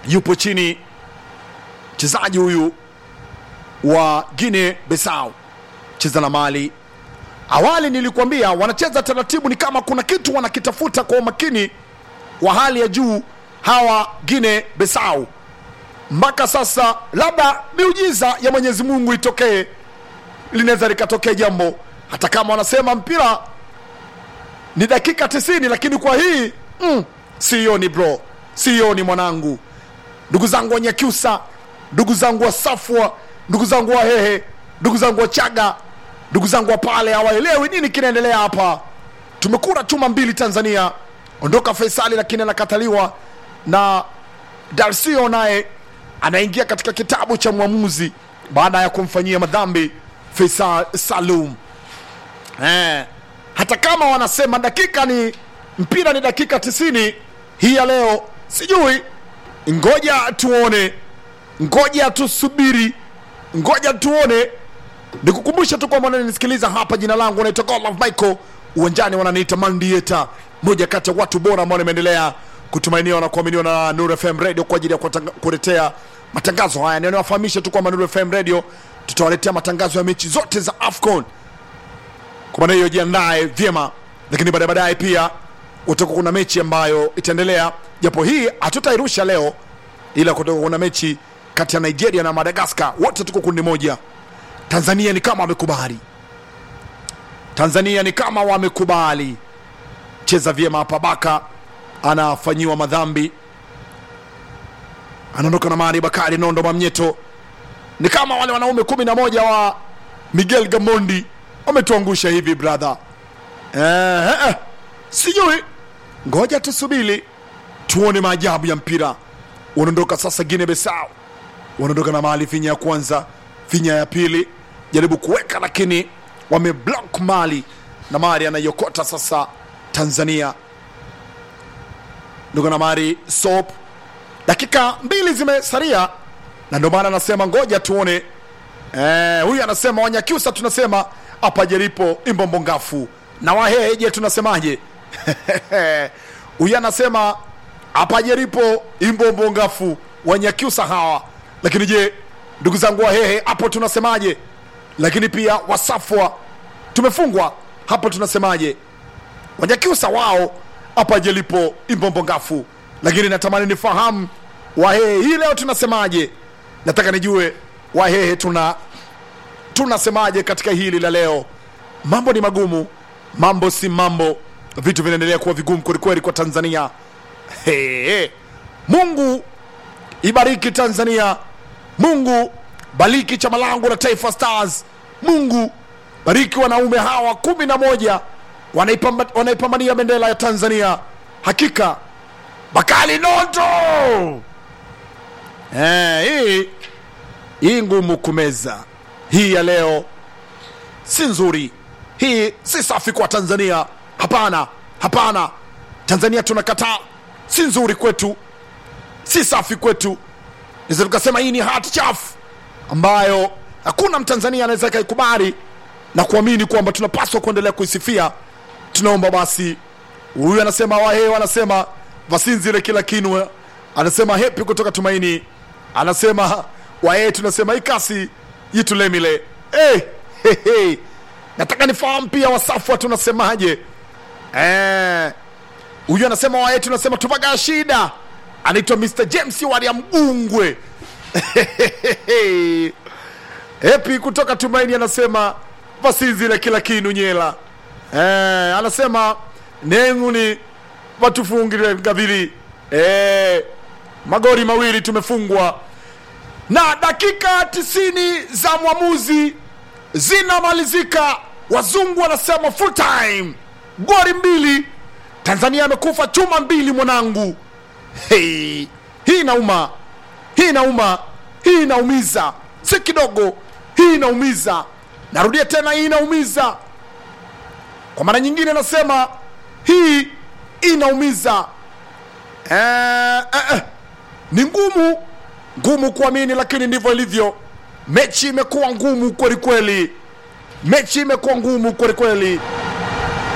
yupo chini mchezaji huyu wa Guinea Bissau cheza na Mali. Awali nilikuambia wanacheza taratibu, ni kama kuna kitu wanakitafuta kwa umakini wa hali ya juu hawa Guinea Bissau. Mpaka sasa labda miujiza ya Mwenyezi Mungu itokee, linaweza likatokea jambo, hata kama wanasema mpira ni dakika 90, lakini kwa hii mm, sioni bro, sioni mwanangu, ndugu zangu wa Nyakyusa, ndugu zangu wa Safwa, ndugu zangu wa Hehe, ndugu zangu wa Chaga, ndugu zangu wa pale hawaelewi nini kinaendelea hapa. Tumekura chuma mbili Tanzania, ondoka Faisali, lakini anakataliwa na Darsio, naye anaingia katika kitabu cha mwamuzi baada ya kumfanyia madhambi Faisal Salum. Eh, hata kama wanasema dakika ni mpira ni dakika 90 hii ya leo, sijui, ngoja tuone, ngoja tusubiri, ngoja tuone. Nikukumbusha tu kwamba unanisikiliza hapa, jina langu naitwa Godlove Michael, uwanjani wananiita Mandieta, moja kati ya watu bora ambao nimeendelea kutumainiwa na kuaminiwa na Nuru FM Radio kwa ajili ya kuwatanga- kuletea matangazo haya. Niwafahamishe tu kwamba Nuru FM Radio tutawaletea matangazo ya mechi zote za AFCON kwa maana hiyo jiandae vyema, lakini baadaye baadaye pia utakuwa kuna mechi ambayo itaendelea, japo hii hatutairusha leo, ila kutakuwa kuna mechi kati ya Nigeria na Madagascar, wote tuko kundi moja. Tanzania ni kama wamekubali, Tanzania ni kama wamekubali. Cheza vyema hapa, Baka anafanyiwa madhambi, anaondoka na Mari Bakari Nondo Mamnyeto. Ni kama wale wanaume kumi na moja wa Miguel Gamondi wametuangusha hivi brother. Eh, eh, sijui, ngoja tusubiri tuone maajabu ya mpira. Wanaondoka sasa Guinea Bissau, wanaondoka na Mali, finya ya kwanza, finya ya pili, jaribu kuweka lakini wameblock Mali na Mali anaiokota sasa Tanzania ndugu na Mari Sop, dakika mbili zimesalia, na ndio maana anasema ngoja tuone. Eh, huyu anasema Wanyakyusa tunasema hapa jeripo imbombo ngafu na Wahehe je tunasemaje? Huyu anasema hapa jeripo imbombo ngafu Wanyakyusa hawa, lakini je ndugu zangu Wahehe hapo tunasemaje? Lakini pia Wasafwa tumefungwa hapo tunasemaje? Wanyakyusa wao hapa jelipo imbombo ngafu, lakini natamani nifahamu Wahehe hii leo tunasemaje? Nataka nijue Wahehe tuna tunasemaje katika hili la leo. Mambo ni magumu, mambo si mambo, vitu vinaendelea kuwa vigumu kwelikweli kwa Tanzania. Hey, Mungu ibariki Tanzania, Mungu bariki chama langu la Taifa Stars, Mungu bariki wanaume hawa kumi na moja wanaipamba- wanaipambania bendera ya Tanzania. Hakika Bakali Nondo eh, hii hii ngumu kumeza. Hii ya leo si nzuri, hii si safi kwa Tanzania. Hapana, hapana, Tanzania tunakataa, si nzuri kwetu, si safi kwetu. Naweza tukasema hii ni hati chafu ambayo hakuna Mtanzania anaweza kaikubali na kuamini kwamba tunapaswa kuendelea kuisifia. Tunaomba basi, huyu anasema Wahehe wanasema vasinzile kila kinwe, anasema hepi kutoka Tumaini, anasema Wahehe tunasema ikasi yitulemile. Hey, hey, hey. Nataka nifahamu pia Wasafwa tunasemaje? Eh, huyu anasema Wahehe tunasema tupaga shida, anaitwa Mr James Waria Mgungwe Epi kutoka Tumaini anasema vasinzile kila kinu nyela. Eh, anasema nenguni watufungire ngavili. Eh, magori mawili tumefungwa na dakika tisini za mwamuzi zinamalizika. Wazungu wanasema full time, gori mbili. Tanzania amekufa chuma mbili, mwanangu. Hey, hii inauma, hii inauma, hii inaumiza, si kidogo, hii inaumiza. Narudia tena, hii inaumiza. Kwa mara nyingine nasema hii inaumiza. Eh, eh, eh. Ni ngumu ngumu kuamini, lakini ndivyo ilivyo. Mechi imekuwa ngumu kweli kweli, mechi imekuwa ngumu kweli kweli.